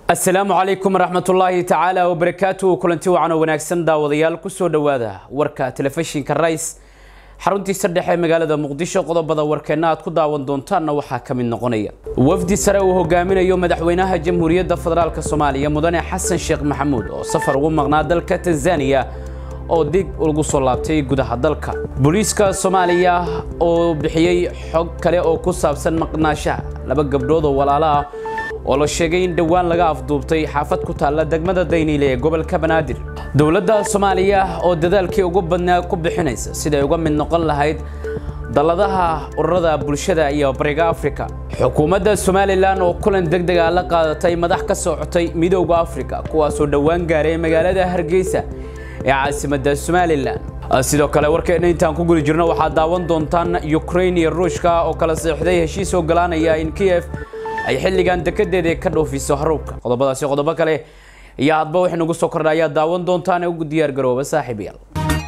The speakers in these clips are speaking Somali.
asalaamu calaykum waraxmatullaahi tacaala wabarakaatu kulanti wacan oo wanaagsan daawadayaal kusoo dhowaada warka telefishinka rais xaruntiisa dhexe magaalada muqdisho qodobada warkeenna aad ku daawan doontaanna waxaa ka mid noqonaya wafdi sare uu hogaaminayo madaxweynaha jamhuuriyadda federaalk soomaaliya mudane xasan sheekh maxamuud oo safar ugu maqnaa dalka tanzaniya oo dib ugu soo laabtay gudaha dalka booliiska soomaaliya oo bixiyey xog kale oo ku saabsan maqnaashaha laba gabdhood oo walaalo ah oo la sheegay in dhowaan laga afduubtay xaafad ku taalla degmada dayniile ee gobolka banaadir dowladda soomaaliya oo dadaalkii ugu badnaa ku bixinaysa siday uga mid noqon lahayd dalladaha ururada bulshada iyo bariga afrika xukuumadda somalilan oo kulan deg deg ah la qaadatay madax ka socotay midooda afrika kuwaasoo dhowaan gaaray magaalada hargeysa ee caasimadda somalilan sidoo kale warkeena intaan ku guli jirno waxaad daawan doontaan ukrain iyo ruushka oo kala seexday heshiis ogolaanaya in kiev ay xilligan dekedeeda ka dhoofiso haruubka qodobadaasi qodobo kale iyo hadba wixii nagu soo kordha ayaa daawan doontaan ugu diyaar garooba saaxiibayaal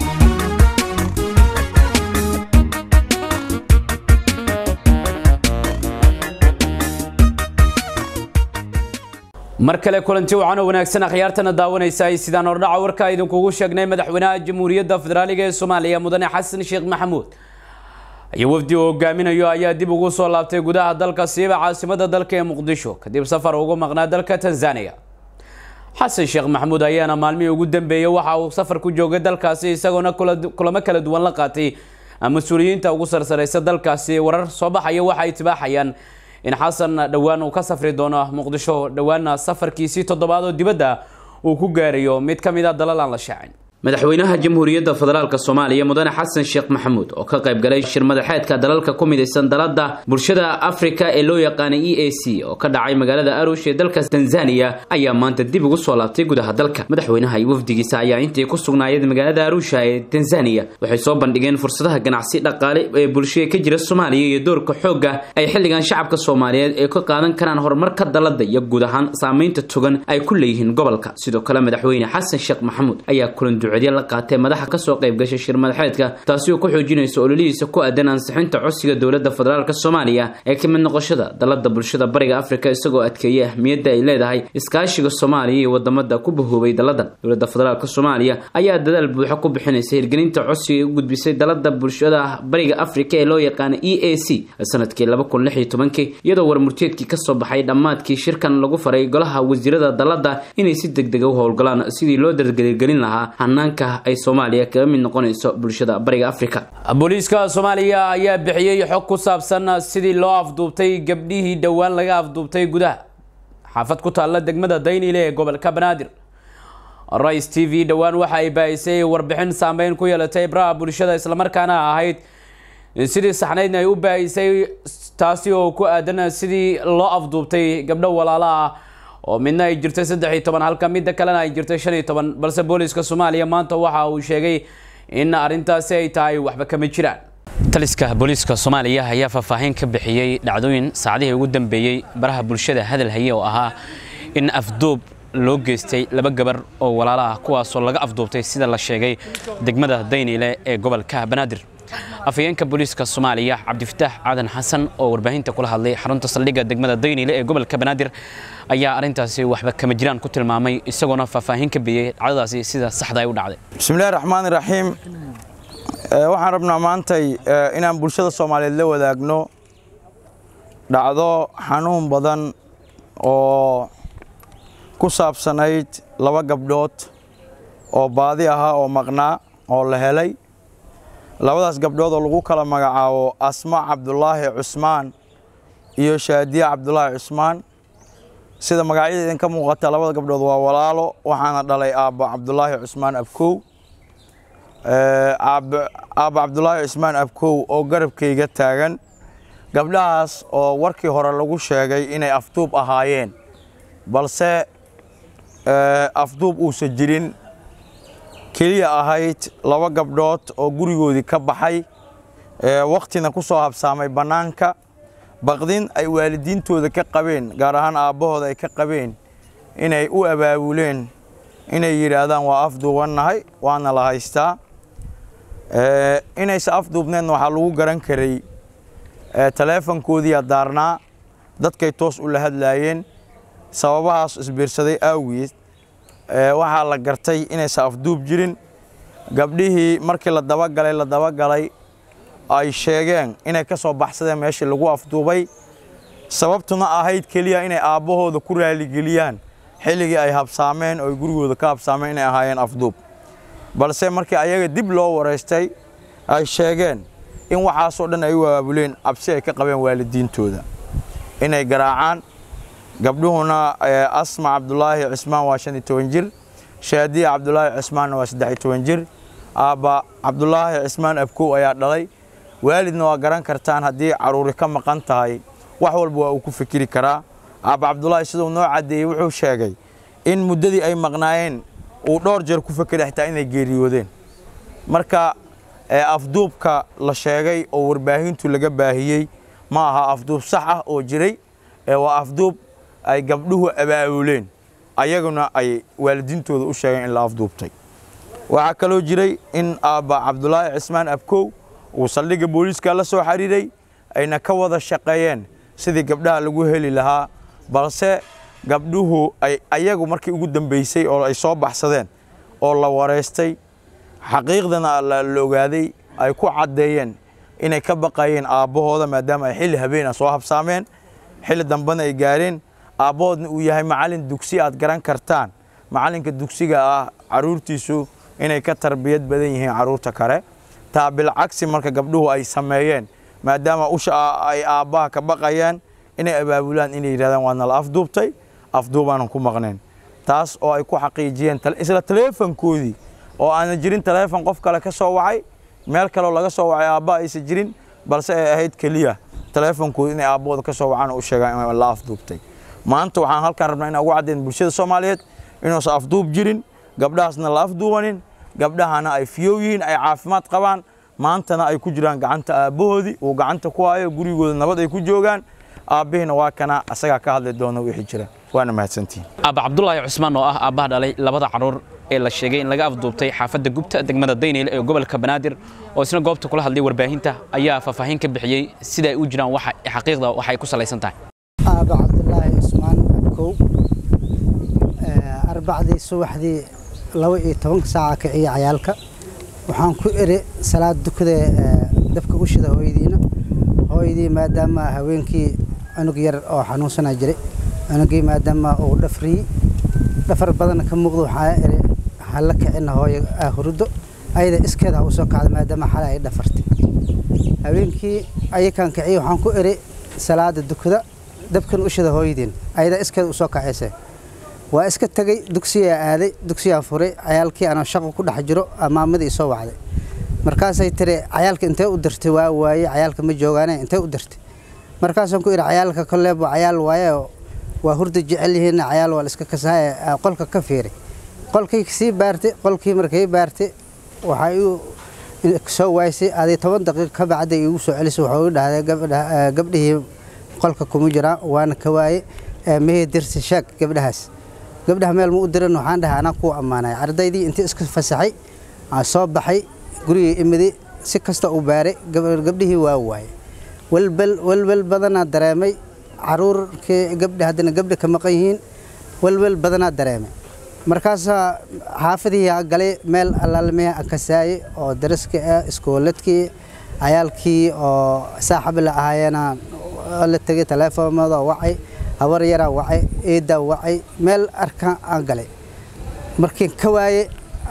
mar kale kulanti wacan oo wanaagsan akhyaartana daawanaysa sidaan hordhaca warka idinkugu sheegnay madaxweynaha jamhuuriyadda federaaliga ee soomaaliya mudane xasan sheekh maxamuud iyo wafdi uu hogaaminayo ayaa dib ugu soo laabtay gudaha dalka siiba caasimada dalka ee muqdisho kadib safar ugu maqnaa dalka tanzaniya xasan sheekh maxamuud ayaana maalmihii ugu dambeeyey waxa uu safar ku joogay dalkaasi isagoona kulamo kala duwan la qaatay mas-uuliyiinta ugu sarsareysa dalkaasi warar soo baxaya waxa ay tibaaxayaan in xasan dhowaan uu ka safri doono muqdisho dhowaana safarkiisii toddobaad oo dibadda uu ku gaarayo mid ka mid a dalal aan la shaacin madaxweynaha jamhuuriyadda federaalk soomaaliya mudane xasan sheekh maxamuud oo ka qayb galay shir madaxeedka dalalka ku midaysan dalada bulshada afrika ee loo yaqaanay e a c oo ka dhacay magaalada arush ee dalka tanzaniya ayaa maanta dib ugu soo laabtay gudaha dalka madaxweynaha iyo wafdigiisa ayaa intii ku sugnaayeen magaalada arusha ee tanzaniya waxay soo bandhigeen fursadaha ganacsi dhaqaale ee bulshada ka jira soomaaliya iyo doorka xoogga ay xilligan shacabka soomaaliyeed ee ka qaadan karaan horumarka dalada iyo guud ahaan saameynta togan ay ku leeyihiin gobolka sidoo kale madaxweyne xasan sheekh maxamuud ayaa kulan la qaatee madaxa kasoo qayb gashay shir madaxeedka taasi oo ku xoojinaysa ololihiisa ku aadan ansixinta codsiga dowladda federaalk soomaaliya ee ka mid noqoshada dalada bulshada bariga afrika isagoo adkeeyay ahmiyadda ay leedahay iskaashiga soomaaliya iyo wadamada ku bahoobay daladan dowladda federaalk soomaaliya ayaa dadaal buuxa ku bixinaysa hirgelinta codsiga u gudbisay dalada bulshada bariga afrika ee loo yaqaana e a c sanadkii iyadoo warmurteedkii kasoo baxay dhammaadkii shirkan lagu faray golaha wasiirada dalada inay si degdega u howlgalaan sidii loo dargelgelin lahaa hanaanka ay soomaaliya kaga mid noqonayso bulshada bariga afrika booliiska soomaaliya ayaa bixiyey xog ku saabsan sidii loo afduubtay gabdhihii dhowaan laga afduubtay gudaha xaafad ku taalla degmada daynile ee gobolka banaadir rais t v dhowaan waxa ay baahisay warbixin saameyn ku yeelatay ibraha bulshada islamarkaana ahayd sidii saxnaydna ay u baahisay taasi oo ku aadan sidii loo afduubtay gabdho walaalo ah oo midna ay jirtay saddex iyo toban halka midda kalena ay jirtay shan iyo toban balse booliiska soomaaliya maanta waxa uu sheegay in arrintaasi ay tahay waxba kama jiraan taliska booliiska soomaaliya ayaa faahfaahin ka bixiyey dhacdooyin saacadihii ugu dambeeyey baraha bulshada hadal haye oo ahaa in afduub loo geystay laba gabar oo walaalo ah kuwaasoo laga afduubtay sida la sheegay degmada dayniile ee gobolka banaadir afhayeenka booliiska soomaaliya cabdifataax aadan xasan oo warbaahinta kula hadlay xarunta saldhigga degmada daynile ee gobolka banaadir ayaa arrintaasi waxba kama jiraan ku tilmaamay isagoona faahfaahin ka bixiyey dhacdadaasi sida saxda ay u dhacday bismillahi raxmaani raxiim waxaan rabnaa maantay inaan bulshada soomaaliyeed la wadaagno dhacdo xanuun badan oo ku saabsanayd laba gabdhood oo baadi ahaa oo maqnaa oo la helay labadaas gabdhood oo lagu kala magacaabo asma cabdulaahi cusmaan iyo shaadiya cabdulaahi cusmaan sida magacyada idinka muuqata labada gabdhood waa walaalo waxaana dhalay aabbo cabdulaahi cusmaan abkow aabbo cabdulaahi cusmaan abkow oo garabkayga taagan gabdhahaas oo warkii hore lagu sheegay inay afduub ahaayeen balse afduub uusan jirin keliya ahayd laba gabdhood oo gurigoodii ka baxay wakhtina ku soo habsaamay bannaanka baqdin ay waalidiintooda ka qabeen gaar ahaan aabbahooda ay ka qabeen inay u abaabuleen inay yidhaahdaan waa afduubannahay waana la haystaa inaysa afduubneedna waxaa lagu garan karay taleefankoodiiyaa daarnaa dadkay toos u la hadlaayeen sababahaas isbiirsaday aawiyeed waxaa la gartay inaysan afduub jirin gabdhihii markii la dabagalay la dabagalay ay sheegeen inay ka soo baxsadeen meeshii lagu afduubay sababtuna ahayd keliya inay aabbahooda ku raaligeliyaan xilligii ay habsaameen oo ay gurigooda ka habsaameen inay ahaayeen afduub balse markii ayaga dib loo waraystay ay sheegeen in waxaasoo dhan ay u abaabuleen cabsi ay ka qabeen waalidiintooda inay garaacaan gabdhuhuna asma cabdulaahi cismaan waa shan iyo toban jir shaadiya cabdulaahi cismaanna waa saddex iyo toban jir aabba cabdulaahi cismaan abkow ayaa dhalay waalidna waa garan kartaan haddii caruuri ka maqan tahay wax walba waa uu ku fikiri karaa aabba cabdulaahi siduu noo caddeeyey wuxuu sheegay in muddadii ay maqnaayeen uu dhowr jeer ku fekeray xitaa inay geeriyoodeen marka afduubka la sheegay oo warbaahintu laga baahiyey ma aha afduub sax ah oo jiray waa afduub ay gabdhuhu abaabuleen ayaguna ay waalidiintooda u sheegeen in la afduubtay waxaa kaloo jiray in aabba cabdulaahi cismaan abkow uu saldhigga booliiska la soo xiriiray ayna ka wada shaqeeyeen sidii gabdhaha lagu heli lahaa balse gabdhuhu ay ayagu markii ugu dambeysay oo ay soo baxsadeen oo la wareystay xaqiiqdana la ogaaday ay ku caddeeyeen inay ka baqayeen aabbahooda maadaama ay xilli habeena soo habsaameen xilli dambena ay gaareen aabbahoodna uu yahay macallin dugsi aad garan kartaan macallinka dugsiga ah carruurtiisu inay ka tarbiyad badan yihiin carruurta kale taa bilcagsi marka gabdhuhu ay sameeyeen maadaama usha ay aabbaha ka baqayaan inay abaabulaan inay yidhahdaan waa nala afduubtay afduubaanan ku maqneen taas oo ay ku xaqiijiyeen isla taleefankoodii oo aanan jirin taleefon qof kale ka soo wacay meel kaleo laga soo wacay aabbaha aysan jirin balse ay ahayd keliya taleefonkooda inay aabbahooda ka soo wacaan oo u sheegaan in la afduubtay maanta waxaan halkaan rabnaa inaan ugu caddayn bulshada soomaaliyeed inuusan afduub jirin gabdhahaasna la afduubanin gabdhahana ay fiyow yihiin ay caafimaad qabaan maantana ay ku jiraan gacanta aabbahoodii uu gacanta ku hayo gurigooda nabad ay ku joogaan aabbihiina waa kana asagaa ka hadli doona wixii jira waana mahadsantihin aabba cabdulaahi cusmaan oo ah aabbaha dhalay labada carruur ee la sheegay in laga afduubtay xaafadda gubta degmada dayneyle ee gobolka banaadir oo isna goobta kula hadlay warbaahinta ayaa faahfaahin ka bixiyey sida ay u jiraan waxa xaqiiqda waxay ku salaysan tahay aabba cabdulaahi cusmaan abkow arbacdii subaxdii laba iyo tobanka saaca kiciya cayaalka waxaan ku iri salaad dukada dabka u shida hooyadiina hooyadii maadaama haweenkii cunug yar oo xanuunsanaa jiray cunugii maadaama uu dhafriyey dhafar badan ka muuqdo waxaa iri waxaa la kicina hooyo huruddo ayada iskeeda ha usoo kacda maadaama xale ay dhafartay habeenkii ayakaan kiciyey waxaan ku iri salaada dukada dabkan u shida hooyadiin ayada iskeeda usoo kacaysa waa iska tegey dugsiyaa aaday dugsiyaa furay cayaalkii anoo shaqo ku dhex jiro maamadii soo wacday markaasay tiri cayaalka intee u dirtay waa waaye cayaalka ma joogaane intee u dirtay markaasaan ku idhi cayaalka koleebo cayaal waaye waa hurda jecel yihiin cayaal waa la iska kasahay qolka ka fiiri qolkii sii baartay qolkii markay baartay waxay u soo waaysay aday toban daqiiq ka bacda igu soo celisay wuxuu u dhahday gabdhihii qolka kuma jiraan waana ka waaye mehey dirsi sheeg gabdhahaas gabdhaha meel ma u diran waxaan dhahay anaa kuu ammaanay ardaydii intii iska fasaxay aan soo baxay gurigii imiday si kasta u baaray gabdhihii waa waaye walbal walbal badanaa dareemay caruurkii gabdha haddana gabdha ka maqan yihiin walwal badanaa dareemay markaasaa xaafadihii galay meel allaalmihii aan kasaayey oo daraska ah iskooladkii cayaalkii oo saaxib la ahaayeena la tegay taleefoomada wacay habar yaraa wacay eedaa wacay meel arkaan aan galay markiin ka waaye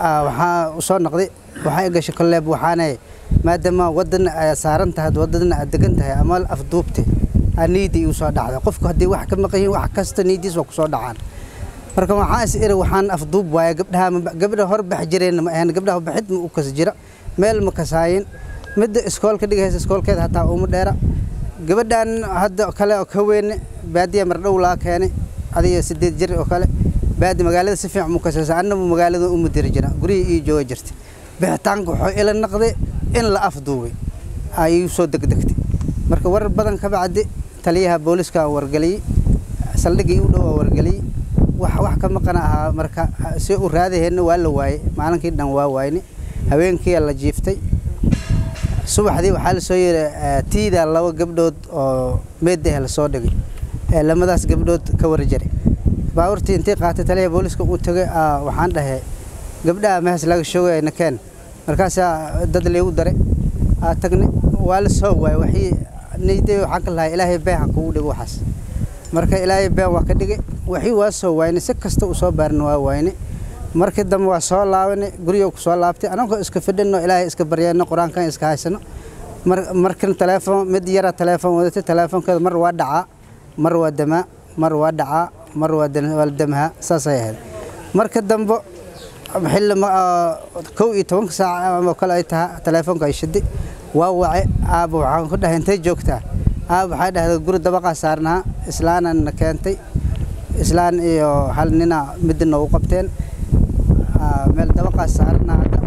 waxaa u soo noqday waxaa gashay koleeb waxaanay maadaama wadana aad saaran tahay wadadana aad degan tahay ama afduubte niidii igu soo dhacday qofku haddii wax ka maqan yihiin wax kasta niidiis waa ku soo dhacaan marka waxaan is iri waxaan afduub waaye gabdhaha gabdha hor bax jireen ma ahayn gabdhaha baxid ma u kas jira meel ma kasaayin midda iskoolka dhigaysa iskoolkeeda hataa uma dheera gabadhan hadda kale oo ka weyne baadiya mardhow laa keenay adiga sideed jir oo kale baadi magaalada si fiican mu kasaysa annabu magaalada u mudiri jira gurihii ii jooga jirtay bixitaanka wuxuu ila naqday in la afduubay ay igu soo degdegtay marka warar badan ka bacdi taliyaha booliska wargeliyey saldhigii u dhow wargeliyey wax wax ka maqana ahaa marka si u raadaheenna waa la waayey maalinkii dhan waa waayni habeenkii la jiiftay subaxdii waxaa la soo yiri tiida laba gabdhood oo meedahe lasoo dhigay lamadaas gabdhood ka warjaray baabuurtii intii qaatay taliya booliska uu tagay waxaan dhahay gabdhaha mehes laga shoogaya nakeen markaasaa dad laygu daray aa tagnay waa la soo waayay waxii niyday waxaan ka lahay ilaahay been ha kugu dhigo waxaas marka ilaahay been waa ka dhigay waxii waa soo waayne si kasta uu soo baarin waa waayne markii dambe waa soo laabanay guriga ku soo laabtay anagoo iska fidhino ilaahay iska baryayno qur-aankan iska haysano markan telefoon mid yara telefoon wadatay telefoonkeeda mar waa dhacaa mar waa damaa mar waa dhacaa mar waa damaha saasay ahayd marka dambe xilli kow iyo tobanka saac oo kale ay tahay telefoonka ay shiday waa wace aaba waxaan ku dhahay intay joogtaa aaba waxay dhahday guri dabaqaa saarnaa islaanana keentay islaan iyo hal nina midda noogu qabteen meel dabaqaa saarnaa hadda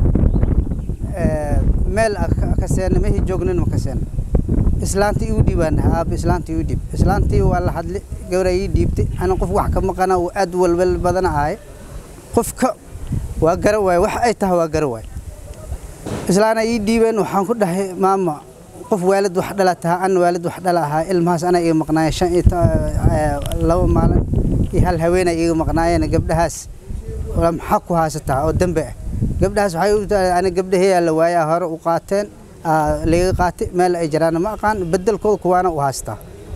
meel kaseena mehi joognin ma kaseena islaantii igu dhiibaan dhahay aaba islaantii igu dhiib islaantii waa la hadli gabraa ii dhiibtay ana qof wax ka maqana uu aad walwal badana ahay qofka waa gara waay wax ay tahay waa gara waay islaana ii dhiibeen waxaan ku dhahay maama qof waalid wax dhala taha an waalid wax dhala ahaa ilmahaas anaa iga maqnaaya shan iyo laba maalin iyo hal haweenay iga maqnaayeen gabdhahaas maxaa ku haysataa oo dambe ah gabdhahaas waxay u tahay ani gabdhaheeyaa la waayaa hore u qaateen laga qaatay meel ay jiraana ma aqaan bedelkooda kuwaana u haystaa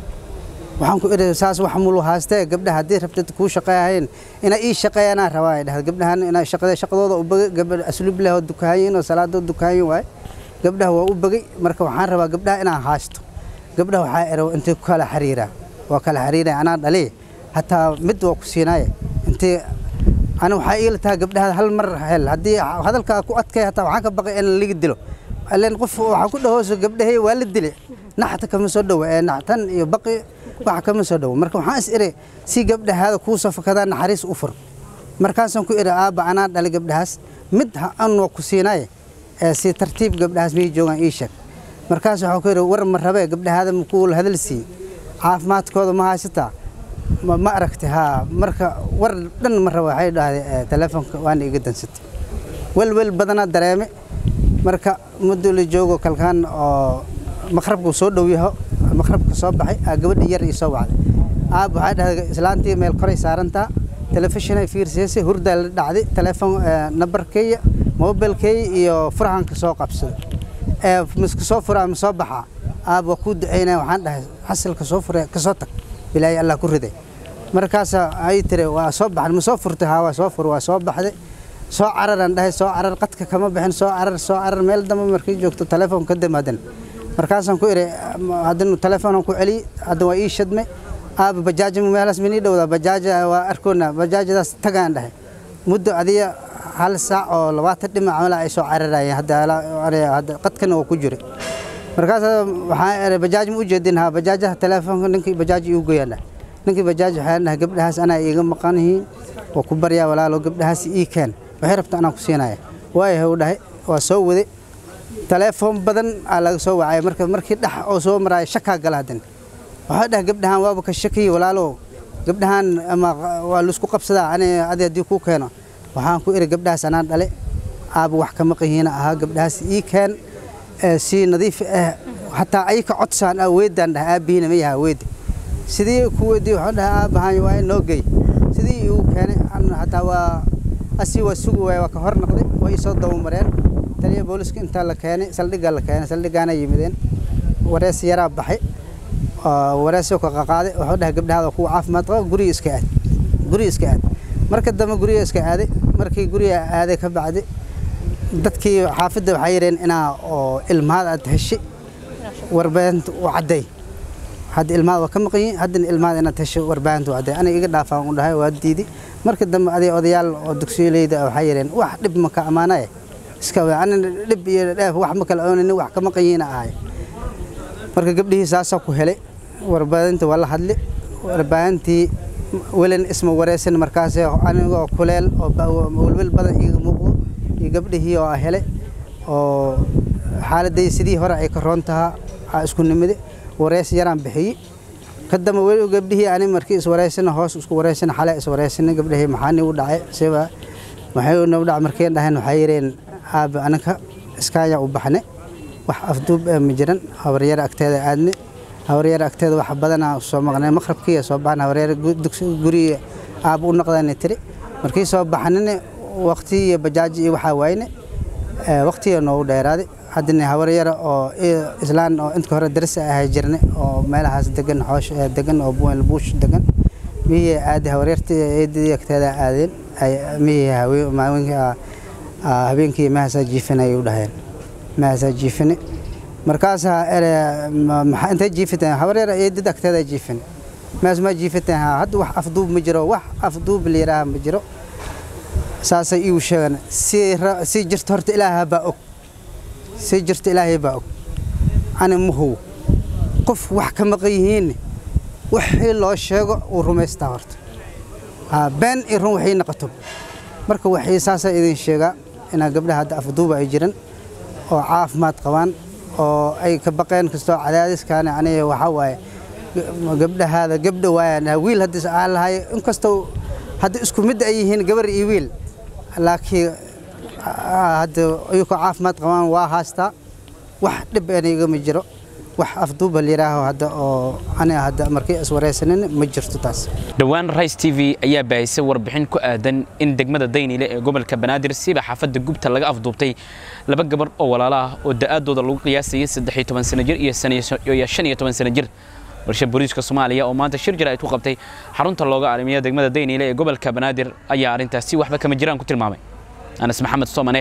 waxaan ku idhi saas wax mulu haastee gabdhaha haddii rabtid kuu shaqeeyahayn inay ii shaqeeyanaa rabaa ay dhahda gabdhahan inay shaqada shaqadooda u bagay gabdha asluub leh oo dukaanyin oo salaadoo dukaanyin waay gabdhaha waa u bagay marka waxaan rabaa gabdhaha inaan haasto gabdhaha waxaa ero intay ku kala xiriiraa waa kala xiriiraya anaa dhaliy hataa mid waa ku siinaaye intay ani waxaa iila tahay gabdhaha hal mar hel haddii hadalkaa ku adkay hataa waxaan ka baqay in liga dilo ileen qof waxaa ku dhahooso gabdhahey waa la dilay naxta kama soo dhowo ee naxtan iyo baqi wax kama soo dhowo marka waxaan is iri si gabdhahaada kuu soo fakadaan naxariis u fur markaasaan ku iri aabba anaa dhalay gabdhahaas mid an waa ku siinaye ee si tartiib gabdhahaas miyay joogaan ii sheeg markaas waxaan ku iri war ma rabee gabdhahaada makuu hadal siiye caafimaadkooda ma haysataa ma aragtay haa marka war dhan ma raba waxay dhahday telefoonka waana iga dansatay welwel badanaa dareeme marka muddo la joogo kalkaan oo maqrabku soo dhow yaho maqrabka soo baxay aa gabadha yar ii soo wacday aab waxay dhahday islaantii meel koray saarantaa telefishinay fiirsiisay hurdaa la dhacday telefoon nambarkeeya mobilkeeya iyo furahanka soo qabsada ee miska soo furaa ma soo baxaa aab waa kuu ducaynaya waxaan dhahay xasilka soo fure ka soo tag bilaahi allah ku riday markaasa ay tiri waa soo baxday ma soo furtay haa waa soo fur waa soo baxday soo cararaan dhahay soo carar qadka kama bixin soo carar soo carar meel dambe markay joogto telefoon ka damaadan markaasaan ku iri haddana telefoonaan ku celiyey hadda waa ii shadmay aaba bajaaj meelaas minii dhowdaa bajaaja waa arkoona bajaajadaas tagaan dhahay muddo adiga hal saac oo labaatan dhinac mala ay soo cararayeen hadda qadkana waa ku jiray markaas waxaan iri bajaaj ma u jeedin haa bajaajaha telefoonka ninkii bajaaj iigu goyaan dhahay ninkii bajaaj waxaan dhahay gabdhahaas anaa iiga maqan yihiin waa ku baryaa walaalo gabdhahaas ii keen waxay rabta anaa ku siinaya waayahay u dhahay waa soo waday telefoon badan aa laga soo wacay marka markii dhex oo soo maraayo shakaa gala hadan waxaa dhahay gabdhahan waaba ka shakiyi walaalo gabdhahan ama waa laisku qabsadaa ani adi haddii kuu keeno waxaan ku iri gabdhahaas anaa dhale aaba wax ka maqahiina ahaa gabdhahaas ii keen si nadiif ah hataa ayka codsaan aa weedaan dhahay aabihiina ma yaha weedi sidii ku weydii waxaan dhahay aabahan waa in noo gey sidii igu keenay hataa waa asii waa sugi waay waa ka hor noqday waa ii soo dabamareen taliya booliska intaa la keenay saldhiggaa la keenay saldhiggaana yimideen warees yaraa baxay wareesoo ka qaqaaday wuxuu dhahay gabdhahaada kuwa caafimaad qaba guriga iska aad guriga iska aad marka dambe guriga iska aaday markii guriga aaday ka bacdi dadkii xaafidda waxay yidheen inaa oo ilmahaad aad heshay warbaahinta u cadday hadda ilmaad waa ka maqan yihiin haddana ilmaad inaad hesho warbaahinta u cadday aniga iga dhaafaan u dhahay waa diiday marka dambe aday odayaal oo dugsiyoleyda waxay yidheen wax dhib ma ka ammaanaye iska anina dhib iyo dheef wax ma kala oonani wax ka maqan yihiina ahay marka gabdhihii saasaa ku helay warbaahinta waa la hadli warbaahintii welin isma wareysan markaas anigoo kuleel oo welwel badan iiga muuqdo iyo gabdhihii oo helay oo xaaladday sidii hore ay ka roon tahaa aa isku nimide wareys yaraan bixiyey kadamba weli gabdhihii ani markii iswareysana hoos isku wareysana xale iswareysana gabdhihii maxaa nii u dhacay siba maxay nagu dhac markeen dhahayn waxay yidheen aaba anaka iskaaya u baxne wax afduub ma jiran habaryar agteeda aadne habaryar agteeda wax badanaa soo maqnay maqrabkiiya soo baxna habaryar guriga aaba u noqdaana tiri markii soo baxnina waqti iyo bajaaji iyo waxaa waayne waqtiga noogu dheeraaday haddana habar yara oo islaan oo inta hore darsi ahay jirnay oo meelahaas degan xoosh degan oo buwel buush degan miyay aadi habaryartii eedadii agteeda aadeen miyay habeenkii mahaasaa jiifin ayay u dhaheen mahaasaa jiifine markaasaa ere maxaa intay jiifiteen habaryara eedada agteeda jiifin maas ma jiifiteen haa hadda wax afduub ma jiro wax afduub la yidhaaha ma jiro saasay iigu sheegan sii jirta horta ilaaha baa og sii jirta ilaahay baa og ani mahow qof wax ka maqan yihiinne wixii loo sheego uu rumaystaa horta been iyo run waxay noqoto marka waxay saasaa idin sheegaa inaa gabdhaha hadda afduuba ay jiran oo caafimaad qabaan oo ay ka baqeen kastoo cadaadiskaani aniga waxaa waaye gabdhahaada gabdha waayaan wiil haddii aan lahay inkastoo hadda isku mid ay yihiin gabar iyo wiil laakiin hadda iyagoo caafimaad qabaan waa haastaa wax dhib enigama jiro wax afduuba layidhaaho hadda oo aniga hadda markii iswaraysanin ma jirto taas dhowaan rice t v ayaa baahisay warbixin ku aadan in degmada daynile ee gobolka banaadir siiba xaafadda gubta laga afduubtay laba gabar oo walaalo ah oo da'aadooda lagu qiyaasayay saddex iyo toban sano jir iyo shan iyo toban sano jir warsha booliiska soomaaliya oo maanta shir jir ay ku qabtay xarunta looga arrimiya degmada daynile ee gobolka banaadir ayaa arrintaasi waxba kama jiraan ku tilmaamay anas maxamed soomane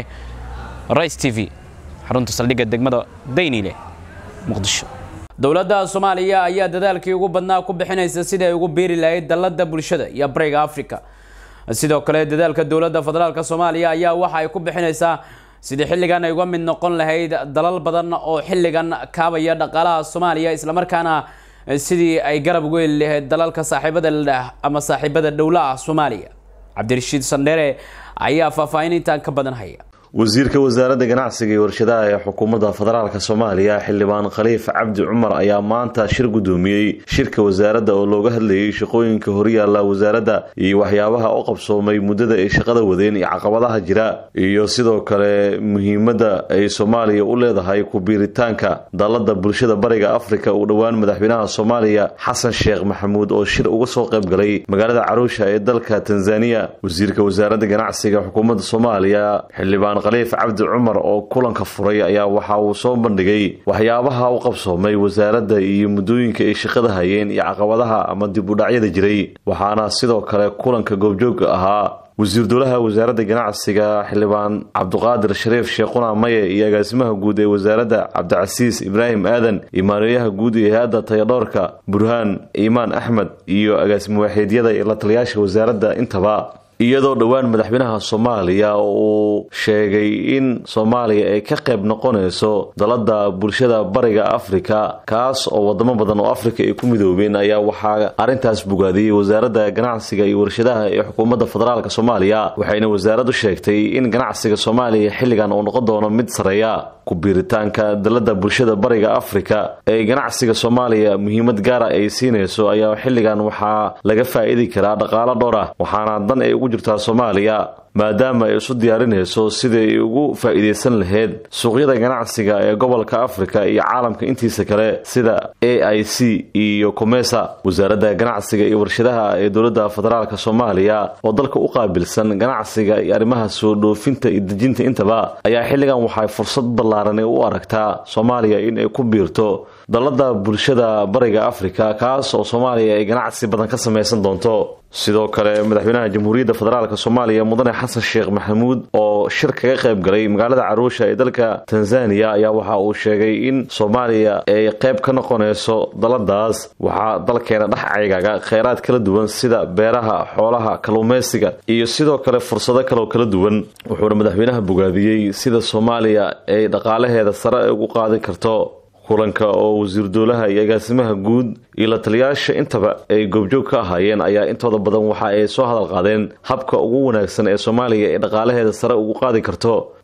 rice t v xarunta saldhigga degmada daynile muqdisho dowladda soomaaliya ayaa dadaalkii ugu badnaa ku bixinaysa sidii ay ugu biiri lahayd dalladda bulshada iyo bariga africa sidoo kale dadaalka dowladda federaalk soomaaliya ayaa waxa ay ku bixinaysaa sidii xilligan ay uga mid noqon lahayd dalal badan oo xilligan kaabaya dhaqaalaha soomaaliya islamarkaana sidii ay garab ugu heli lahayd dalalka saaxiibada ladhah ama saaxiibada dhowlaha soomaaliya cabdirashiid sandheere ayaa faahfaahin intaan ka badan haya wasiirka wasaaradda ganacsiga iyo warshadaha ee xukuumadda federaalk soomaaliya xildhibaan khaliif cabdi cumar ayaa maanta shir guddoomiyey shirka wasaaradda oo looga hadlayay shaqooyinka horyaalla wasaaradda iyo waxyaabaha u qabsoomay muddada ay shaqada wadeen iyo caqabadaha jira iyo sidoo kale muhiimadda ay soomaaliya u leedahay ku-biiritaanka dalladda bulshada bariga afrika uu dhowaan madaxweynaha soomaaliya xasan sheekh maxamuud oo shir uga soo qayb galay magaalada caruusha ee dalka tanzaniya wasiirka wasaaradda ganacsiga xukuumadda soomaaliya xildhibaan khaliif cabdi cumar oo kulanka furay ayaa waxa uu soo bandhigay waxyaabaha u qabsoomay wasaaradda iyo muddooyinka ay shaqada hayeen iyo caqabadaha ama dib u dhacyada jiray waxaana sidoo kale kulanka goobjoogga ahaa wasiir dowlaha wasaaradda ganacsiga xildhibaan cabduqaadir shariif sheekhuna maye iyo agaasimaha guud ee wasaaradda cabdicasiis ibraahim aadan iyo maareeyaha guud ee hay-adda tayadhoorka burhaan iimaan axmed iyo agaasimo waaxeedyada iyo la taliyaasha wasaaradda intaba iyadoo dhowaan madaxweynaha soomaaliya uu sheegay in soomaaliya ay ka qayb noqonayso dalada bulshada bariga afrika kaas oo wadamo badan oo afrika ay ku midoobeen ayaa waxaa arrintaas bogaadiyey wasaaradda ganacsiga iyo warshadaha ee xukuumadda federaalk soomaaliya waxayna wasaaraddu sheegtay in ganacsiga soomaaliya xilligan uu noqon doono mid sareeya ku-biiritaanka dalada bulshada bariga afrika ee ganacsiga soomaaliya muhiimad gaara ay siinayso ayaa xilligan waxaa laga faa'iidi karaa dhaqaalo dhowr ah waxaana dan ay ugu jirtaa soomaaliya maadaama ay isu diyaarinayso sidai ay ugu faa'iidaysan lahayd suuqyada ganacsiga ee gobolka afrika iyo caalamka intiisa kale sida a i c iyo comesa wasaaradda ganacsiga iyo warshadaha ee dowladda federaalk soomaaliya oo dalka u qaabilsan ganacsiga iyo arrimaha soo dhoofinta iyo dejinta intaba ayaa xilligan waxay fursad ballaaran u aragtaa soomaaliya in ay ku biirto dalada bulshada bariga afrika kaas oo soomaaliya ay ganacsi badan ka samaysan doonto sidoo kale madaxweynaha jamhuuriyadda federaalk soomaaliya mudane xasan sheekh maxamuud oo shir kaga qayb galay magaalada caruusha ee dalka tanzaniya ayaa waxa uu sheegay in soomaaliya ay qayb ka noqonayso daladaas waxaa dalkeena dhex caygaga kheyraad kala duwan sida beeraha xoolaha kalluumaysiga iyo sidoo kale fursado kaloo kala duwan wuxuuna madaxweynaha bogaadiyey sida soomaaliya ay dhaqaalaheeda sare ugu qaadi karto kulanka oo wasiir dowlaha iyo agaasimaha guud iyo la taliyaasha intaba ay goobjoog ka ahaayeen ayaa intooda badan waxa ay soo hadal qaadeen habka ugu wanaagsan ee soomaaliya ee dhaqaalaheeda sare ugu qaadi karto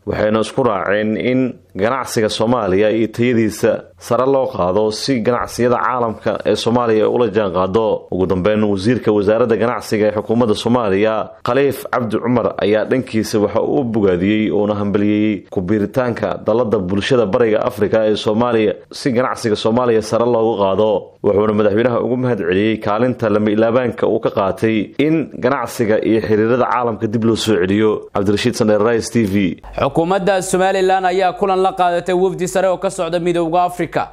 waxayna isku raaceen in ganacsiga soomaaliya iyo tayadiisa sare loo qaado si ganacsiyada caalamka ee soomaaliya ula jaan qaado ugu dambeyn wasiirka wasaaradda ganacsiga ee xukuumadda soomaaliya khaliif cabdi cumar ayaa dhankiisa waxa uu bogaadiyey uuna hambaliyeeyey ku-biiritaanka dalada bulshada bariga afrika ee soomaaliya si ganacsiga soomaaliya sare loogu qaado wuxuuna madaxweynaha ugu mahad celiyey kaalinta lama ilaabaanka uu ka qaatay in ganacsiga iyo xiriirada caalamka dib loo soo celiyo cabdirashiid sandheer rais t v xukuumadda somalilan ayaa kulan la qaadatay wafdi sare oo ka socda midooda africa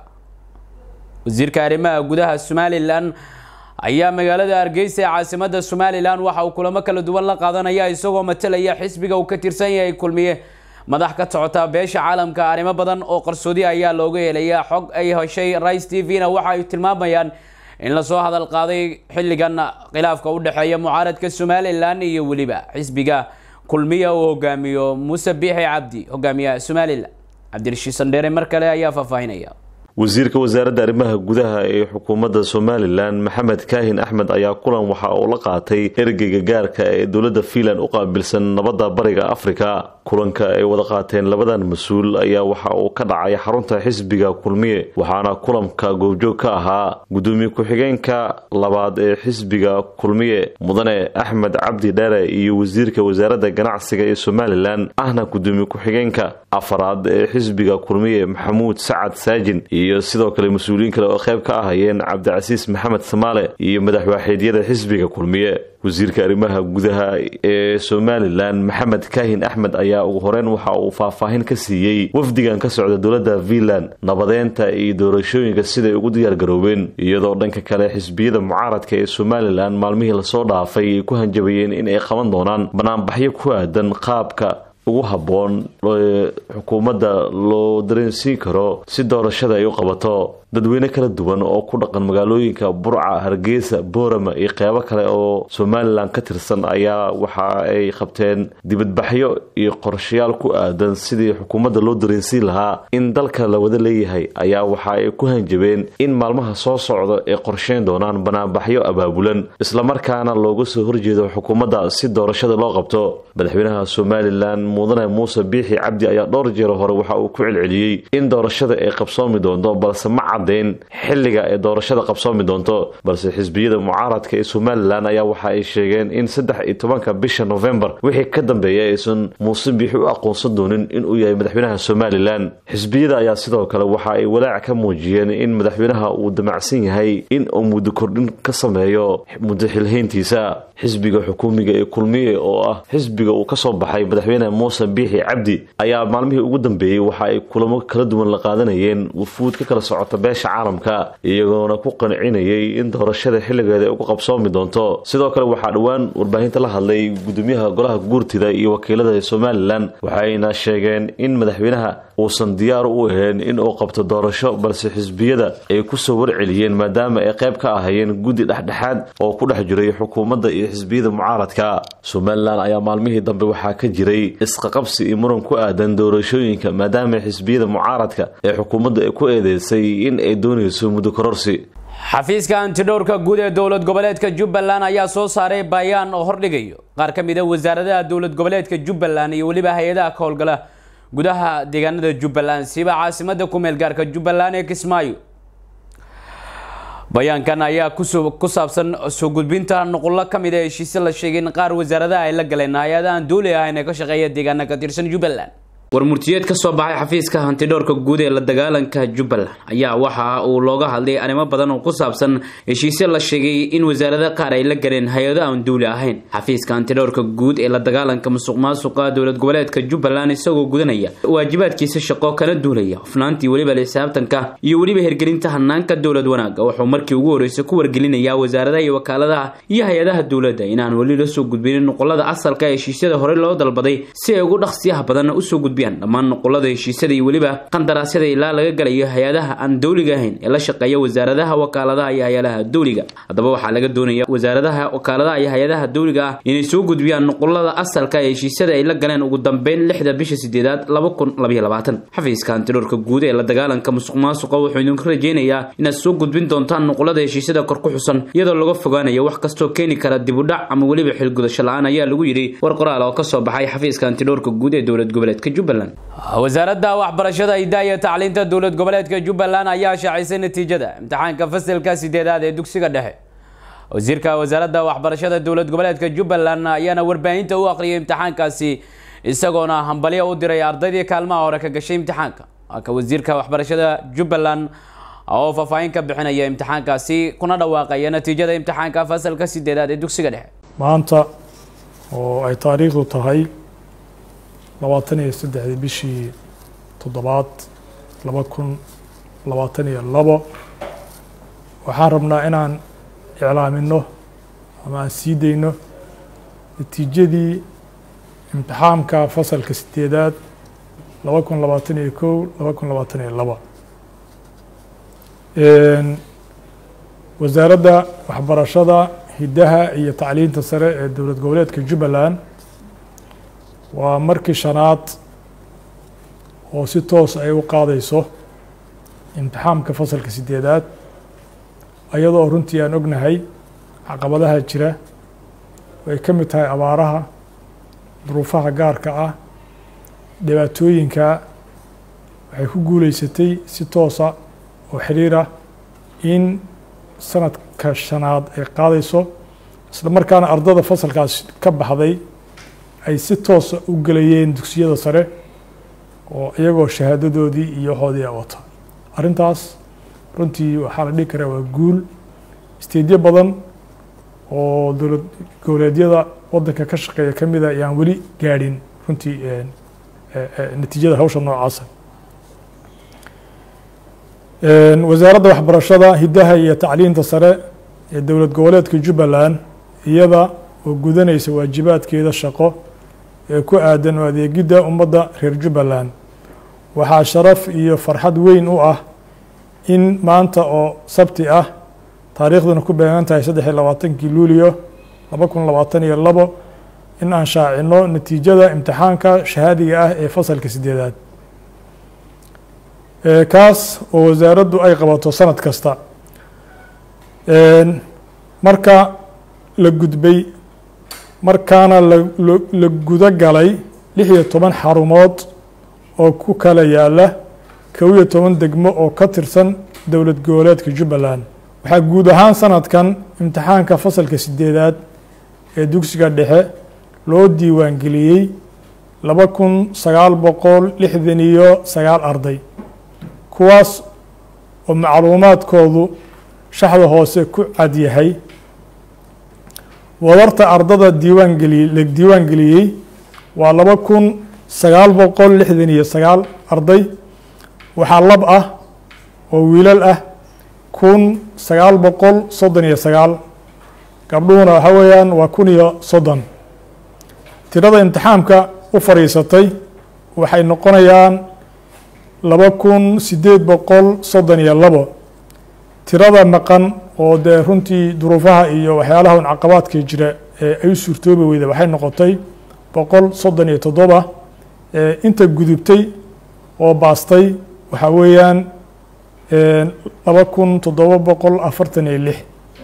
wasiirka arrimaha gudaha somalilan ayaa magaalada hargeysa ee caasimada somalilan waxa uu kulamo kala duwan la qaadanaya isagoo matalaya xisbiga uu ka tirsan yahay kulmiye madax ka socota beesha caalamka arrimo badan oo qarsoodi ayaa looga helaya xog ay heshay rice t v-na waxa ay tilmaamayaan in lasoo hadal qaaday xilligan khilaafka u dhexeeya mucaaradka somalilan iyo weliba xisbiga kulmiya uu hogaamiyo muuse biixi cabdi hogaamiyaha somalilan cabdirashiid sandheere mar kale ayaa faahfaahinaya wasiirka wasaaradda arrimaha gudaha ee xukuumadda somalilan maxamed kaahin axmed ayaa kulan waxa uu la qaatay ergeyga gaarka ee dowladda fiinland u qaabilsan nabadda bariga afrika kulanka ay wada qaateen labadan mas-uul ayaa waxa uu ka dhacay xarunta xisbiga kulmiye waxaana kulanka goobjoog ka ahaa gudoomiye ku-xigeenka labaad ee xisbiga kulmiye mudane axmed cabdi dheere iyo wasiirka wasaaradda ganacsiga ee somalilan ahna gudoomiye ku-xigeenka afaraad ee xisbiga kulmiye maxamuud sacad saajin iyo sidoo kale mas-uuliyiin kale oo qayb ka ahayeen cabdicasiis maxamed samaale iyo madaxwaaxeedyada xisbiga kulmiye wasiirka arrimaha gudaha ee somalilan maxamed kaahin axmed ayaa ugu horeyn waxa uu faahfaahin ka siiyey wafdigan ka socda dowladda fiinland nabadeynta iyo doorashooyinka siday ugu diyaargaroobeen iyadoo dhanka kale xisbiyada mucaaradka ee somalilan maalmihii lasoo dhaafay ay ku hanjabayeen in ay qaban doonaan banaanbaxyo ku aadan qaabka ugu habboon xukuumadda loo dareensiin karo si doorashada ay u qabato dadweyne kala duwan oo ku dhaqan magaalooyinka burca hargeysa boorama iyo qeybo kale oo somalilan ka tirsan ayaa waxa ay qabteen dibadbaxyo iyo qorshayaal ku aadan sidii xukuumadda loo dareensiin lahaa in dalka la wada leeyahay ayaa waxa ay ku hanjabeen in maalmaha soo socda ay qorsheyn doonaan banaanbaxyo abaabulan islamarkaana looga soo horjeedo xukuumadda si doorashada loo qabto madaxweynaha somalilan mudane muuse biixi cabdi ayaa dhowr jeer hore waxa uu ku celceliyey in doorashada ay qabsoomi doonto balse ma caddayn xilliga ay doorashada qabsoomi doonto balse xisbiyada mucaaradka ee somalilan ayaa waxa ay sheegeen in saddex iyo tobanka bisha novembar wixii ka dambeeya aysan muuse biixi u aqoonsan doonin inuu yahay madaxweynaha somalilan xisbiyada ayaa sidoo kale waxa ay walaac ka muujiyeen in madaxweynaha uu damacsan yahay in uu muddo kordhin ka sameeyo muddo xilhayntiisa xisbiga xukuumiga ee kulmiye oo ah xisbiga uu kasoo baxay madaxweyne muuse biixi cabdi ayaa maalmihii ugu dambeeyey waxa ay kulamo kala duwan la qaadanayeen wufuud ka kala socota beesha caalamka iyagoona ku qancinayay in doorashada xilligeeda ay ugu qabsoomi doonto sidoo kale waxaa dhowaan warbaahinta la hadlay gudoomiyaha golaha guurtida iyo wakiilada ee somalilan waxayna sheegeen in madaxweynaha uusan diyaar u ahayn in uu qabto doorasho balse xisbiyada ay kusoo warceliyeen maadaama ay qayb ka ahayeen guddi dhexdhexaad oo ku dhex jiray xukuumadda iyo xisbiyada mucaaradka somalilan ayaa maalmihii dambe waxaa ka jiray isqaqabsi iyo muran ku aadan doorashooyinka maadaama xisbiyada mucaaradka ee xukuumadda ay ku eedeysay in ay doonayso muddo kororsi xafiiska antidhowrka guud ee dowlad goboleedka jubbaland ayaa soo saaray bayaan oo hordhigayo qaar ka mid a wasaaradaha dowlad goboleedka jubbaland iyo weliba hay-adaha ka howlgala gudaha deegaanada jubbaland siba caasimada ku meel gaarka jubbaland ee kismaayo bayaankan ayaa ku saabsan soo gudbinta nuqullo ka mid a heshiise la sheegay in qaar wasaaradaha ay la galeen hay-adahan dooli ahayn ee ka shaqeeya deegaana ka tirsan jubbaland war murtiyeed ka soo baxay xafiiska hantidhowrka guud ee la dagaalanka jubbaland ayaa waxa uu looga hadlay arrimo badan oo ku saabsan heshiisyo la sheegay in wasaarada qaar ay la galeen hay-ado aan duuli ahayn xafiiska hantidhowrka guud ee la dagaalanka musuq maasuqa dowlad goboleedka jubbaland isagoo gudanaya waajibaadkiisa shaqo kana duulaya hufnaantii weliba xisaabtanka iyo weliba hirgelinta hanaanka dowlad wanaaga wuxuu markii ugu horreysay ku wargelinayaa wasaaradaha iyo wakaaladaha iyo hay-adaha dowladda inaan weli la soo gudbinin nuqulada asalka ee heshiisyada horey loo dalbaday si ay ugu dhaqsiyaha badan usoo gudbiyaan dhammaan nuqulada heshiisyada iyo weliba qandaraasyada ilaa laga galayo hay-adaha aan dowliga ahayn ee la shaqeeya wasaaradaha wakaaladaha iyo hay-adaha dowliga haddaba waxaa laga doonaya wasaaradaha wakaaladaha iyo hay-adaha dowliga ah inay soo gudbiyaan nuqulada asalka ee heshiisyada ay la galeen ugu dambeyn lixda bisha sideedaad laba kun labaiyo labaatan xafiiska hantidhowrka guud ee la dagaalanka musuq maasuqa wuxuu idinku rajeynayaa inaad soo gudbin doontaan nuqulada heshiisyada kor ku xusan iyadoo laga fogaanayo wax kastoo keeni kara dibudhac ama weliba xilgudasho la-aan ayaa lagu yidhi war qoraal oo kasoo baxay xafiiska hantidhowrka guud ee dowlad goboleedka jubbaland jubbaland wasaaradda waxbarashada hidaha iyo tacliinta dowlad goboleedka jubbaland ayaa shaacisay natiijada imtixaanka fasilka sideedaad ee dugsiga dhexe wasiirka wasaaradda waxbarashada dowlad goboleedka jubbaland ayaana warbaahinta u aqriyay imtixaankaasi isagoona hambalyo u diray ardaydii kaalmaha hore ka gashay imtixaanka ka wasiirka waxbarashada jubbaland oo faahfaahin ka bixinaya imtixaankaasi kuna dhawaaqaya natiijada imtixaanka fasalka sideedaad ee dugsiga dhexe maanta oo ay taariikhdu tahay labaatan iyo saddexdii bishii toddobaad laba kun labaatan iyo labo waxaan rabnaa inaan iclaamino ama aan sii dayno natiijadii imtixaamka fasalka sideedaad laba kun labaatan iyo kow laba kun labaatan iyo laba wasaaradda waxbarashada hiddaha iyo tacliinta sare ee dowlad goboleedka jubbaland waa markii shanaad oo si toos ay u qaadayso imtixaamka fasalka sideedaad iyadoo runtii aan ognahay caqabadaha jira ay ka mid tahay abaaraha duruufaha gaarka ah dhibaatooyinka waxay ku guuleysatay si toosa oo xiriira in sanadka shanaad ay qaadayso isla markaana ardada fasalkaas ka baxday ay si toosa u gelayeen dugsiyada sare oo iyagoo shahaadadoodii iyo waxoodii a wata arrintaas runtii waxaa la dhihi karaa waa guul isteedyo badan oo dowlad goboleedyada waddanka ka shaqeeya ka mida ayaan weli gaadhin runtii natiijada hawsha noocaasa wasaaradda waxbarashada hiddaha iyo tacliinta sare ee dowlad goboleedka jubbaland iyada oo gudanaysa waajibaadkeeda shaqo ee ku aadan oo adeegidda ummadda reer jubbaland waxaa sharaf iyo farxad weyn u ah in maanta oo sabti ah taariikhduna ku beegan tahay saddex iyo labaatankii luulio laba kun labaatan iyo labo in aan shaacino natiijada imtixaanka shahaadiga ah ee fasalka sideedaad kaas oo wasaaraddu ay qabato sanad kasta marka la gudbay markaana la gudo galay lix iyo toban xarumood oo ku kala yaala kow iyo toban degmo oo ka tirsan dowlad goboleedka jubbaland waxaa guud ahaan sanadkan imtixaanka fasalka sideedaad ee dugsiga dhexe loo diiwaangeliyey laba kun sagaal boqol lixdan iyo sagaal arday kuwaas oo macluumaadkoodu shaxda hoose ku cad yahay wadarta ardada diiwaangeli la diiwaan geliyey waa laba kun sagaal boqol lixdan iyo sagaal arday waxaa lab ah oo wiilal ah kun sagaal boqol soddon iyo sagaal gabdhuhuna waxa weeyaan waa kun iyo soddon tirada imtixaamka u fadhiisatay waxay noqonayaan laba kun siddeed boqol soddon iyo labo tirada maqan oo dee runtii duruufaha iyo waxyaalaha un caqabaadka jira ee ay u suurtoobi weyda waxay noqotay boqol soddon iyo toddoba inta gudubtay oo baastay waxaa weeyaan laba kun toddoba boqol afartan iyo lix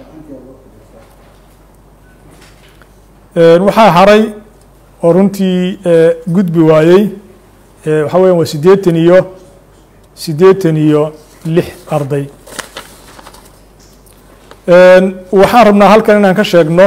waxaa haray oo runtii gudbi waayey waxaa weyan waa siddeetan iyo siddeetan iyo lix arday waxaan rabnaa halkan inaan ka sheegno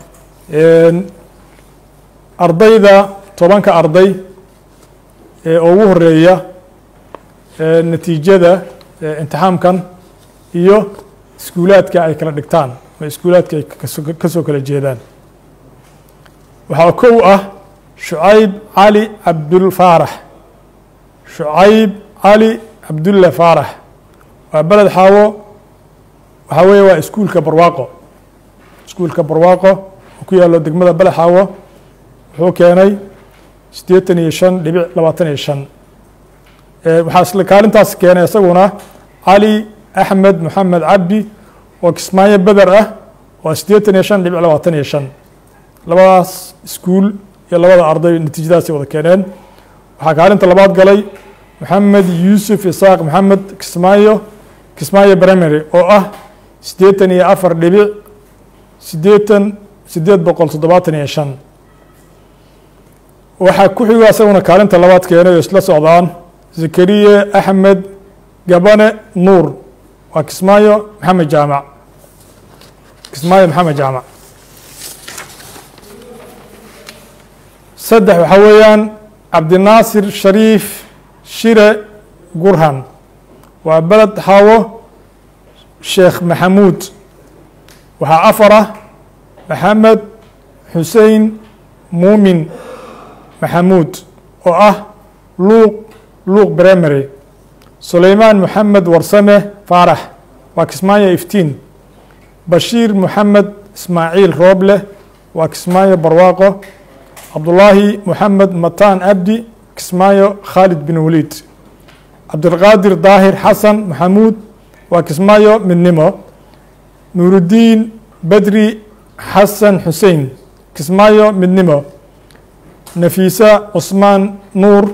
ardayda tobanka arday ee ugu horeeya natiijada imtixaamkan iyo iskuulaadka ay kala dhigtaan ama iskuulaadka ay ka soo kala jeedaan waxaa kow ah shucayb cali cabdul faarax shucayb cali cabdulle faarax waa beled xaawo waxaa weeye waa iskuulka barwaaqo iskuulka barwaaqo oo ku yaallo degmada beled xaawo wuxuu keenay siddeetan iyo shan dhibic labaatan iyo shan waxaa isla kaalintaas keenay isaguna cali axmed moxamed cabdi oo kismaayo beder ah waa siddeetan iyo shan dhibic labaatan iyo shan labadaas iskuul iyo labada arday natiijadaasay wada keeneen waxaa kaalinta labaad galay moxamed yuusuf isaaq moxamed kismaayo kismaayo primary oo ah siddeetan iyo afar dhibic siddeetan siddeed boqol toddobaatan iyo shan waxaa ku xigo isaguna kaalinta labaad keenay oo isla socdaan zakariye axmed gabane nuur waa kismaayo maxamed jaamac kismaayo maxamed jaamac saddex waxaa weeyaan cabdinaasir shariif shire gurhan waa beled xaawo sheekh maxamuud waxaa afar ah maxamed xusein muumin maxamuud oo ah luuq luuq primary sulaymaan moxamed warsame faarax waa kismaayo iftiin bashiir moxamed ismaaciil rooble waa kismaayo barwaaqo cabdulaahi moxamed mataan abdi kismaayo khaalid bin waliid cabdilqaadir daahir xasan maxamuud waa kismaayo midnimo nuurudiin bedri xasan xusein kismaayo midnimo nafiisa cusmaan nuur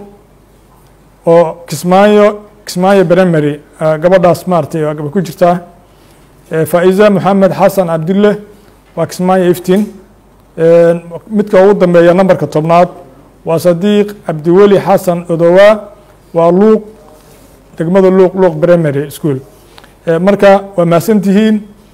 oo kismaayo kismaayo primary gabadhaas maaratay waa gaba ku jirtaa faa-iza moxamed xasan cabdille waa kismaayo iftiin midka ugu dambeeya nambarka tobnaad waa sadiiq cabdiweli xasan odowaa waa luuq degmada luuq luuq primary school marka waa mahadsantihiin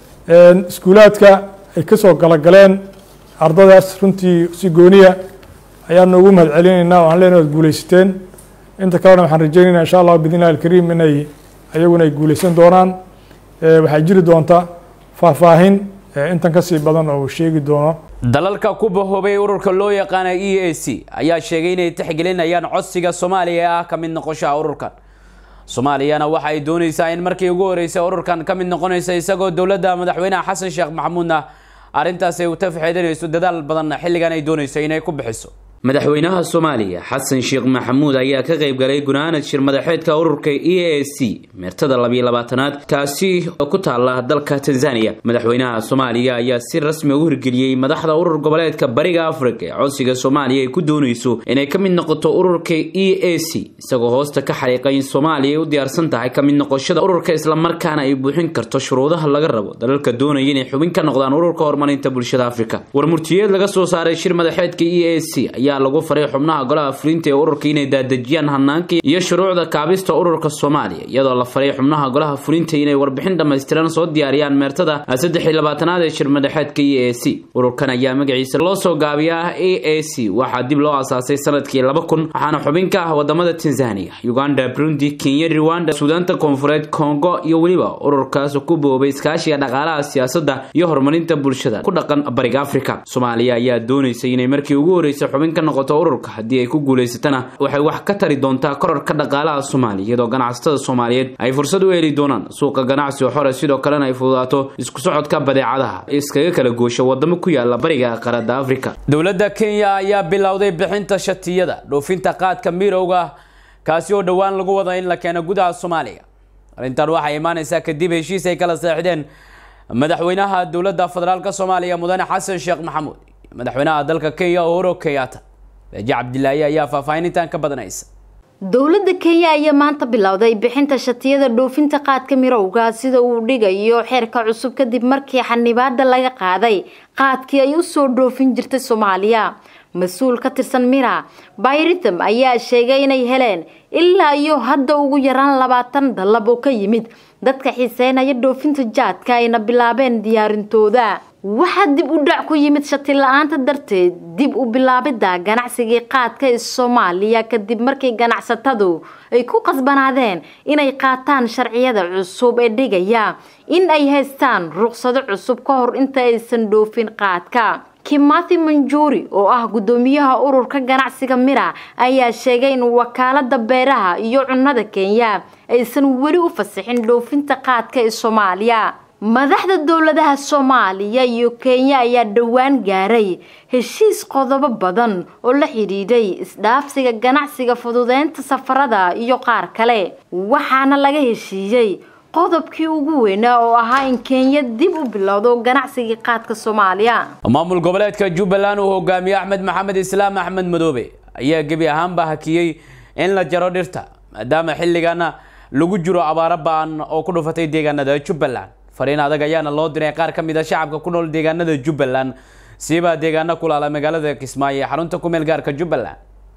iskuulaadka ay kasoo galagaleen ardadaas runtii si gooniya ayaanu ugu mahad celinaynaa o aan leenahay ad guuleysateen inta kalena waxaan rajeynayna insha allah bidn illahi alkariim inay ayaguna ay guuleysan doonaan waxaa jiri doonta faahfaahin intan kasii badan oo uu sheegi doono dalalka ku bahoobay ururka loo yaqaana e a c ayaa sheegay inay tixgelinayaan codsiga soomaaliya ee ah ka mid noqoshaha ururkan soomaaliyana waxa ay dooneysaa in markii ugu horeysay ururkan ka mid noqonaysa isagoo dowladda madaxweynaha xasan sheekh maxamuudna arrintaas ay u tafxeedinayso dadaal badanna xilligan ay dooneyso inay ku bixiso madaxweynaha soomaaliya xasan sheekh maxamuud ayaa ka qayb galay gunaanad shir madaxeedka ururka e a c meertada labiyo labaatanaad kaasi oo ku taala dalka tanzania madaxweynaha soomaaliya ayaa si rasmi u hirgeliyey madaxda urur goboleedka bariga africa ee codsiga soomaaliya ay ku dooneyso inay ka mid noqoto ururka e a c isagoo hoosta ka xariiqay in soomaaliya ay u diyaarsan tahay ka mid noqoshada ururka islamarkaana ay buuxin karto shuruudaha laga rabo dalalka doonaya inay xubin ka noqdaan ururka horumarinta bulshada africa warmurtiyeed laga soo saaray shir madaxeedka e a c ayaa lagu faray xubnaha golaha fulinta ee ururka inay daadejiyaan hanaanka iyo shuruucda kaabista ururka soomaaliya iyadoo la faray xubnaha golaha fulinta inay warbixin dhammaystiran soo diyaariyaan meertada saddex iyo labaatanaad ee shir madaxeedka e a c ururkan ayaa magaciisa loo soo gaabiyaa a a c waxaa dib loo asaasay sanadkii laba kun waxaana xubin ka ah wadamada tanzania uganda burundi kenya rwanda suudaanta koonfureed congo iyo weliba ururkaas ku boobay iskaashiga dhaqaalaha siyaasadda iyo horumarinta bulshada ku dhaqan bariga africa soomaaliya ayaa dooneysay inay markii ugu horeysay xubin ka noqoto ururka haddii ay ku guulaysatana waxay wax ka tari doontaa korarka dhaqaalaha soomaaliya iyadoo ganacsatada soomaaliyeed ay fursad u heli doonaan suuqa ganacsi oo xore sidoo kalena ay fududaato isku socodka badeecadaha iskaga kala goosho wadamo ku yaala bariga qaaradda africa dowladda kenya ayaa bilowday bixinta shatiyada dhoofinta qaadka mirowga kaasi oo dhowaan lagu wada in la keeno gudaha soomaaliya arrintan waxay imaaneysaa kadib heshiis ay kala seexdeen madaxweynaha dowladda federaalk soomaaliya mudane xasan sheekh maxamuud madaxweynaha dalka kenya uhuru kenyatta beeje cabdilaahi ayaa faahfaahinintan ka badanaysa dowladda kenya ayaa maanta bilowday bixinta shatiyada dhoofinta qaadka mirowga sida uu dhigayo xeerka cusub kadib markii xanibaada laga qaaday qaadkii ay usoo dhoofin jirtay soomaaliya mas-uul ka tirsan mira bayritham ayaa sheegay inay heleen ilaa iyo hadda ugu yaraan labaatan dallab oo ka yimid dadka xiiseynaya dhoofinta jaadka ayna bilaabeen diyaarintooda waxaa dib u dhac ku yimid shati la-aanta darteed dib u bilaabidda ganacsigii qaadka ee soomaaliya kadib markii ganacsatadu ay ku qasbanaadeen inay qaataan sharciyada cusub ee dhigaya in ay haystaan ruqsado cusub ka hor inta aysan dhoofin qaadka kimathi manjuuri oo ah guddoomiyaha ururka ganacsiga mira ayaa sheegay in wakaalada beeraha iyo cunnada kenya aysan weli u fasixin dhoofinta qaadka ee soomaaliya madaxda dowladaha soomaaliya iyo kenya ayaa dhowaan gaaray heshiis qodobo badan oo la xidhiidhay isdhaafsiga ganacsiga fududeynta safarada iyo qaar kale waxaana laga heshiiyey qodobkii ugu weynaa oo ahaa in kenya dib u bilowdo ganacsigii qaadka soomaaliya maamul goboleedka jubbaland uu hogaamiye axmed maxamed islaam axmed madoobe ayaa gebi ahaanba hakiyey in la jaro dhirta maadaama xilligana lagu jiro abaaro ba-an oo ku dhufatay deegaanada jubbaland fariin adag ayaana loo diray qaar ka mid a shacabka ku nool deegaanada jubbaland siibaa deegaano kulaala magaalada kismaayo ee xarunta kumeel gaarka jubbaland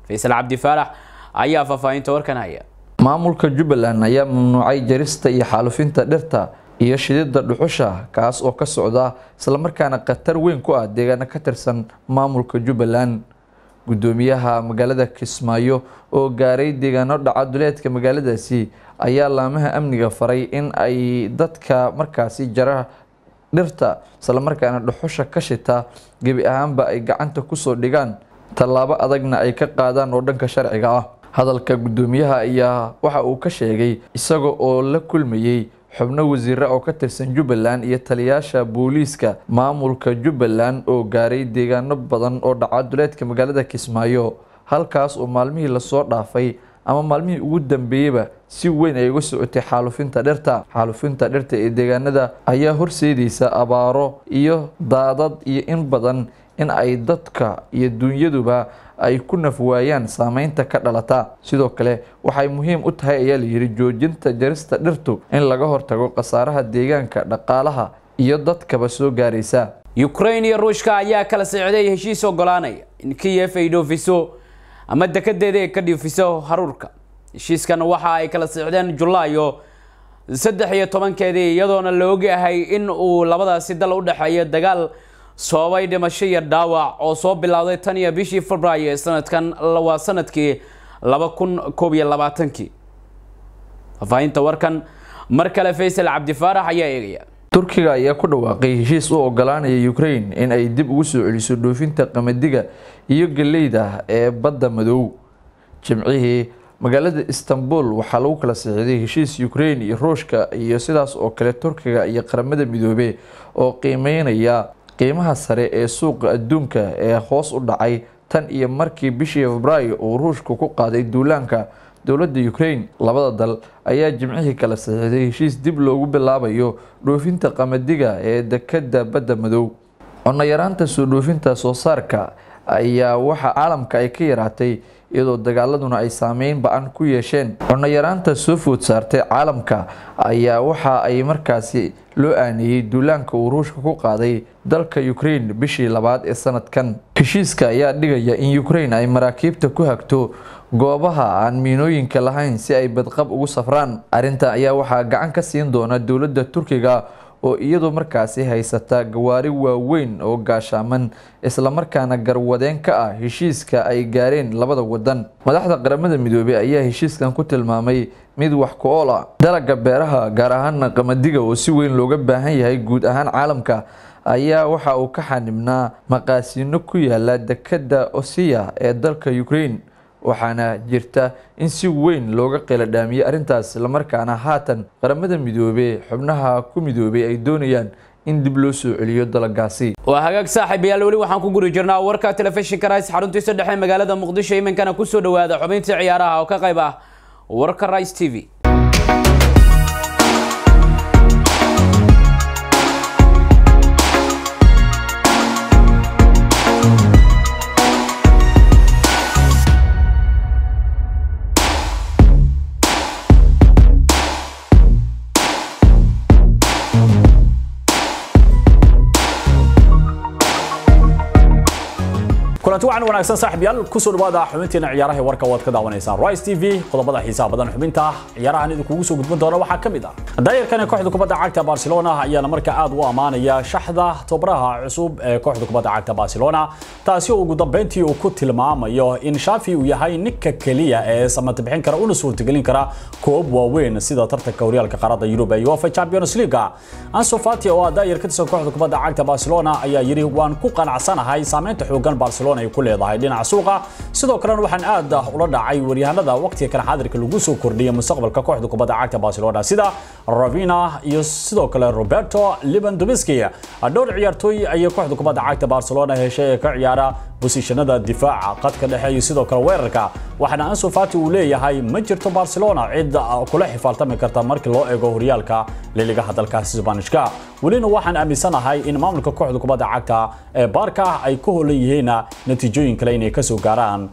faysal cabdi faarax ayaa faahfaahinta warkan haya maamulka jubbaland ayaa mamnuucay jarista iyo xaalufinta dhirta iyo shidida dhuxusha kaas oo ka socda islamarkaana khatar weyn ku ah deegaano ka tirsan maamulka jubbaland gudoomiyaha magaalada kismaayo oo gaaray deegaano dhaca duleedka magaaladaasi ayaa laamaha amniga faray in ay dadka markaasi jara dhirta islamarkaana dhuxusha ka shita gebi ahaanba ay gacanta kusoo dhigaan tallaabo adagna ay ka qaadaan oo dhanka sharciga ah hadalka gudoomiyaha ayaa waxa uu ka sheegay isaga oo la kulmayey xubno wasiire oo ka tirsan jubbaland iyo taliyaasha booliiska maamulka jubbaland oo gaaray deegaano badan oo dhaca duleedka magaalada kismaayo halkaas oo maalmihii lasoo dhaafay ama maalmihii ugu dambeeyeyba si weyn ay uga socotay xaalufinta dhirta xaalufinta dhirta ee deegaanada ayaa horseedaysa abaaro iyo daadad iyo in badan in ay dadka iyo dunyaduba ay ku nafwaayaan saameynta ka dhalata sidoo kale waxay muhiim u tahay ayaa layidhi joojinta jarista dhirtu in laga hortago khasaaraha deegaanka dhaqaalaha iyo dadkaba soo gaaraysa ukraine iyo ruushka ayaa kala socday heshiis ogolaanaya in kiyef ay dhoofiso ama dekedeeda ay ka dhoofiso haruurka heshiiskan waxa ay kala socdeen julaayo saddex iyo tobankeedii iyadoona la ogyahay in uu labadaasi dal u dhexeeyo dagaal sababay dhimasho iyo dhaawac oo soo bilowday tan iyo bishii februaayo ee sanadkan waa sanadkii laba kun koob iyo labaatankii faahfaahinta warkan mar kale faysal cabdifaarax ayaa eegaya turkiga ayaa ku dhawaaqay heshiis u ogolaanaya ukraine in ay dib ugu soo celiso dhoofinta qamadiga iyo galeyda ee badda madow jimcihii magaalada istanbul waxaa lagu kala saxiixday heshiis ukraine iyo ruushka iyo sidaas oo kale turkiga iyo qaramada midoobe oo qiimeynaya qiimaha sare ee suuqa adduunka ee hoos u dhacay tan iyo markii bishii febraayo uu ruushka ku qaaday duulaanka dowladda ukraine labada dal ayaa jimcihii kala saxiixday heshiis dib loogu bilaabayo dhoofinta qamadiga ee dekada badda madow cunno yaraanta soo dhoofinta soo saarka ayaa waxa caalamka ay ka yaraatay iyadoo dagaaladuna ay saameyn ba-an ku yeesheen cunno yaraanta soo food saartay caalamka ayaa waxa ay markaasi loo aaneeyey duulaanka uu ruushka ku qaaday dalka ukraine bishii labaad ee sanadkan heshiiska ayaa dhigaya in ukraine ay maraakiibta ku hagto goobaha aan miinooyinka lahayn si ay badqab ugu safraan arrintan ayaa waxaa gacan ka siin doona dowladda turkiga oo iyadu markaasi haysata gawaari waaweyn oo gaashaaman islamarkaana garwadeen ka ah heshiiska ay gaareen labada wadan madaxda qaramada midoobey ayaa heshiiskan ku tilmaamay mid wax ku ool ah dalaga beeraha gaar ahaana qamadiga oo si weyn looga baahan yahay guud ahaan caalamka ayaa waxa uu ka xanibnaa maqaasiino ku yaala dekada osiya ee dalka ukraine waxaana jirta in si weyn looga qeeladhaamiyey arrintaas islamarkaana haatan qaramada midoobey xubnaha ku midoobay ay doonayaan in dib loo soo celiyo dalagaasi waa hagaag saaxiibayaal weli waxaan ku guri jirnaa warka telefishinka rice xaruntiisa dhexe magaalada muqdisho iminkana kusoo dhawaada xubintii ciyaaraha oo ka qayb ah warka rice t v kulanti waxaan wanaagsan saaxiibyaal kusoo dhawaada xubinteena ciyaaraha warka waad ka daawanaysaan Rice TV qodobada xiisaha badan xubinta ciyaarahan idinku soo gudbin doona waxaa kamid ah daayirkan kooxda kubadda cagta Barcelona ayaa marka aad u amaanaya shaxda tobraha cusub ee kooxda kubadda cagta Barcelona taasi oo ugu dambeyntii uu ku tilmaamayo in Xavi uu yahay ninka kaliya ee samata bixin kara una suurtagelin kara koob waaweyn sida tartanka horyaalka qaaradda Yurub ee UEFA Champions League Ansu Fati oo daayir ka tirsan kooxda kubadda cagta Barcelona ayaa yiri waan ku qanacsanahay saameynta xoogan Barcelona ay ku leedahay dhinaca suuqa sidoo kalena waxaan aad ula dhacay waryahanada waqtiga kan xaadirka lagu soo kordhiyay mustaqbalka kooxda kubadda cagta Barcelona sida Ravina iyo sidoo kale Roberto Lewandowski dhowr ciyaartooy ayay kooxda kubadda cagta Barcelona heshay ee ka ciyaara bosishanada difaaca qadka dhexe iyo sidoo kale weerarka waxaana Ansu Fati uu leeyahay ma jirto Barcelona cid kula xifaaltami karta markii loo eego horyaalka liligaha dalkaasi Isbaanishka welina waxaan aaminsanahay in maamulka kooxda kubadda cagta ee Barca ay ku holan yihiin natiijooyin kale inay ka soo gaaraan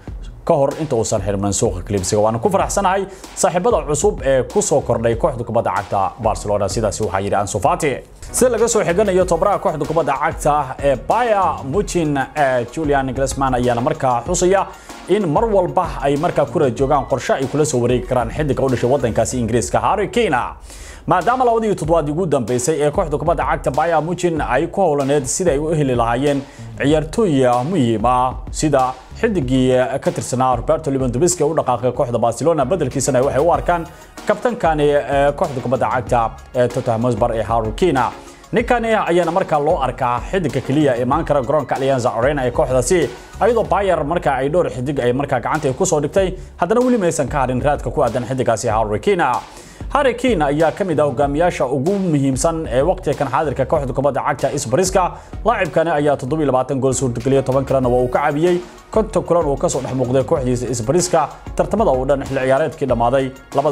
ka hor inta uusan xirman suuqa klibsiga waana ku faraxsanahay saaxiibada cusub ee ku soo kordhay kooxda kubadda cagta barcelona sidaasi waxaa yidhi ansu fati sida laga soo xiganayo tobaraha kooxda kubadda cagta ee baya muchin julian glasman ayaana markaa xusaya in mar walba ay markaa ku rajoogaan qorshe ay kula soo wareegi karaan xidiga u dhashay wadankaasi ingiriiska harry kane maadaama labadii toddobaad ugu dambeysay ee kooxda kubadda cagta baya muchin ay ku howlaneed sida ay u heli lahaayeen ciyaartooy muhiima sida xidigii ka tirsanaa roberto lewandowski u dhaqaaqay kooxda barcelona bedelkiisana waxay u arkaan kabtankani kooxda kubadda cagta ee tottenham hotspur ee harry kane ninkani ayaana markaa loo arkaa xidiga keliya imaan kara garoonka Allianz Arena ee kooxdaasi ayadoo Bayer markaa ay dhowr xidig ay markaa gacanta ku soo dhigtay haddana weli maysan ka harin raadka ku aadan xidigaasi Harry Kane Harry Kane ayaa ka mid ah hogaamiyaasha ugu muhiimsan ee waqtiga kan xaadirka kooxda kubadda cagta Isbariska laacibkani ayaa 27 gool suurtageliyay 10 kalena waa uu ka caawiyay konton kulan uu ka soo dhex muuqday kooxdiisa Isbariska tartamada oo dhan xilli ciyaareedkii dhamaaday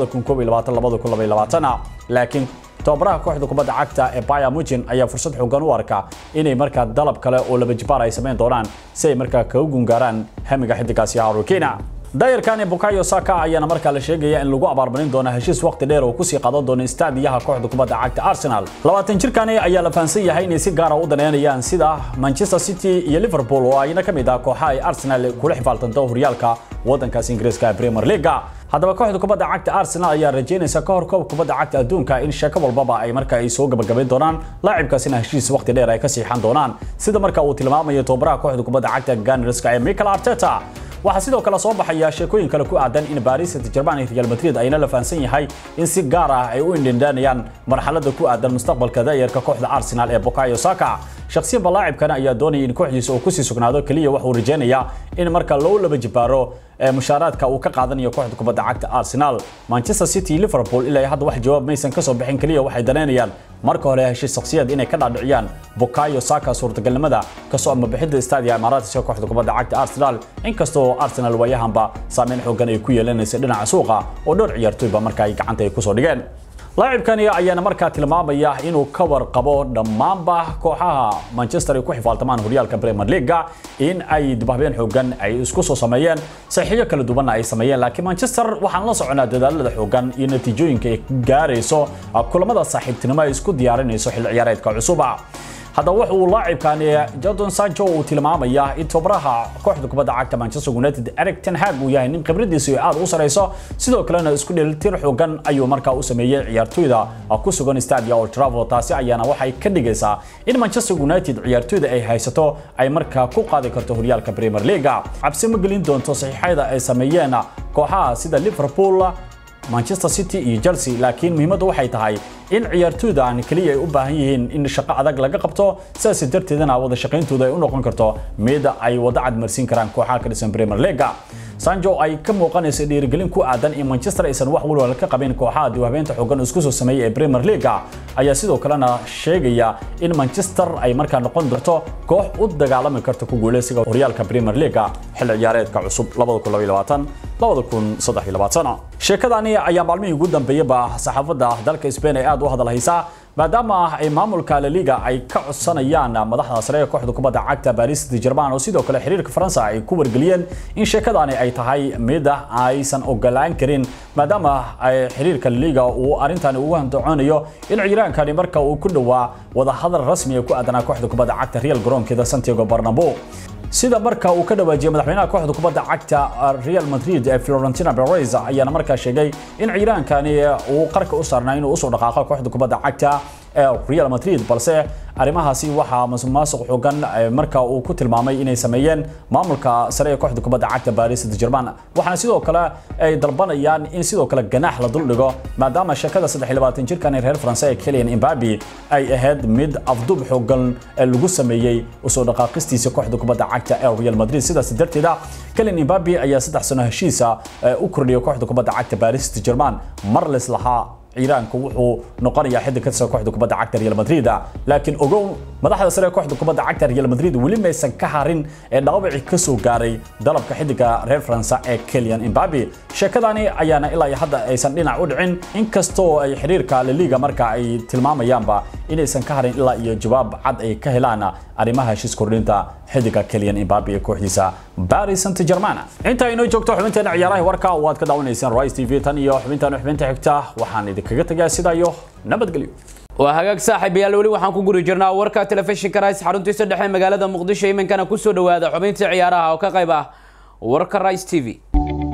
2021-2022 laakiin tababaraha kooxda kubadda cagta ee Bayern Munich ayaa fursad xooggan u arka inay markaa dalab kale oo laba jibaar ay sameyn doonaan si ay markaa kaga gungaaraan hamiga xidigaasi Harry Kane dayarkani Bukayo Saka ayaana markaa la sheegaya in lagu abaarmarin doono heshiis waqti dheer oo kusii qaadan doono istaadiyaha kooxda kubadda cagta Arsenal labaatan jirkani ayaa la fahansan yahay inay si gaar ah u daneynayaan sida Manchester City iyo Liverpool oo ayna ka mid ah kooxaha ay Arsenal kula xifaaltanto horyaalka wadankaas Ingiriiska ee Premier League haddaba kooxda kubadda cagta Arsenal ayaa rajeynaysa ka hor koob kubadda cagta adduunka in sheeko walbaba ay markaa ay soo gabagabayn doonaan laacibkaasina heshiis waqti dheer ay ka siixan doonaan sida marka uu tilmaamayo tababaraha kooxda kubadda cagta Gunners ee Mikel Arteta waxaa sidoo kale soo baxaya sheekooyin kale ku aadan in Paris Saint-Germain iyo Real Madrid ayna la fahansan yahay in si gaar ah ay u indhindanayaan marxaladda ku aadan mustaqbalka da'yarka kooxda Arsenal ee Bukayo Saka shakhsiyan laacibkana ayaa doonaya in kooxdiisa uu ku sii sugnaado kaliya waxa uu rajeynayaa in marka loo laba jibaaro mushaaraadka uu ka qaadanayo kooxda kubadda cagta Arsenal Manchester City Liverpool ilaa hadda wax jawaab maysan ka soo bixin kaliya waxay daneynayaan marka hore heshiis shakhsiyad inay ka dhaadhiciyaan Bukayo Saka suurtagalnimada ka soo ama bixida istaadiga Emirates kooxda kubadda cagta Arsenal inkastoo Arsenal waayahanba saameyn xooggan ay ku yeelanaysa dhinaca suuqa oo dhowr ciyaartooyba marka ay gacanta ay ku soo dhigeen laacibkani ayaana markaa tilmaamaya inuu ka warqabo dhammaanba kooxaha Manchester ay ku xifaaltamaan horyaalka Premier League in ay dibahbeen xoogan ay isku soo sameeyeen saxiixyo kala duwan ay sameeyeen laakiin Manchester waxaan la soconaa dadaalada xoogan iyo natiijooyinka ay gaarayso kulamada saaxiibtinimo ay isku diyaarinayso xilli ciyaareedka cusub haddaba waxa uu laacibkani Jadon Sancho uu tilmaamaya in tababaraha kooxda kubadda cagta Manchester United Erik ten Hag uu yahay nin khibradiisu aad u sareyso sidoo kalena isku dheelitir xoogan ayuu markaa u sameeyay ciyaartooyda ku sugan Stadia Old Trafford taasi ayaana waxay ka dhigaysaa in Manchester United ciyaartooyda ay haysato ay markaa ku qaadi karto horyaalka Premier League cabsi ma gelin doonto saxiixayda ay sameeyeen kooxaha sida Liverpool Manchester City iyo Chelsea laakiin muhiimaddu waxay tahay in ciyaartooydan kaliya ay u baahan yihiin in shaqo adag laga qabto sidaas darteedna wada shaqayntooda ay u noqon karto mid ay wada cad marsiin karaan kooxaha ka dhisan Premier League Sancho ay ka muuqanayso dhiirigelin ku aadan in Manchester aysan wax walwala ka qabin kooxaha diwaabeenta xooggan isku soo sameeyay ee Premier League ayaa sidoo kalena sheegaya in Manchester ay markaa noqon doonto koox u dagaalami karta ku guuleysiga horyaalka Premier League xilli ciyaareedka cusub 2022 2023 sheekadani ayaa maalmihii ugu dambeeyayba saxaafadda dalka Spain ay aad u hadalhaysaa maadaama ay maamulka La Liga ay ka codsanayaan madaxda sare ee kooxda kubadda cagta Paris Saint-Germain oo sidoo kale xiriirka Faransa ay ku wargeliyeen in sheekadani ay tahay mid aysan ogolaan karin maadaama ay xiriirka La Liga uu arintani ugu handoonayo in ciiraankani marka uu ku dhawaa wada hadal rasmi ah ku aadanaa kooxda kubadda cagta Real garoonkeeda Santiago Bernabeu sida marka uu ka dhawaajiyay madaxweynaha kooxda kubadda cagta Real Madrid ee Florentino Perez ayaana markaa sheegay in ciiraankani uu qarka u saarnaa inuu usoo dhaqaaqo kooxda kubadda cagta ee Real Madrid balse arrimahaasi waxaa masuq xoogan marka uu ku tilmaamay inay sameeyeen maamulka sare ee kooxda kubadda cagta Paris Saint-Germain waxaana sidoo kale ay dalbanayaan in sidoo kale ganaax la dul dhigo maadaama shakada 23 jirkan reer France ee Kylian Mbappe ay ahayd mid afdub xoogan lagu sameeyay usoo dhaqaaqistiisa kooxda kubadda cagta ee Real Madrid sidaas darteeda Kylian Mbappe ayaa saddex sano heshiisa u kordhiyay kooxda kubadda cagta Paris Saint-Germain mar lahaa ciiraanku wuxuu noqonayaa xidig ka tirsan kooxda kubadda cagta Real Madrid laakiin ogow madaxda sare ee kooxda kubadda cagta Real Madrid weli maysan ka harin ee dhaawaci ka soo gaaray dalabka xidiga reer France ee Kylian Mbappe sheekadani ayaana ilaa hadda aysan dhinac u dhicin inkastoo ay xiriirka La Liga marka ay tilmaamayaanba inaysan ka harin ilaa iyo jawaab cad ay ka helaan arrimaha heshiis kordhinta xidiga Kylian Mbappe ee kooxdiisa Paris Saint-Germain inta inoo joogto xubinteena ciyaaraha warka waad ka daawanaysaan Rise TV tan iyo xubintan xubinta xigta waxaan idinkaga tagaa sida iyo nabadgelyo waa hagaag saaxiibayaal weli waxaan ku guri jirnaa warka telefishinka Rise xaruntiisa dhexe magaalada Muqdisho iminkana ku soo dhawaada xubinta ciyaaraha oo ka qayb ah warka Rise TV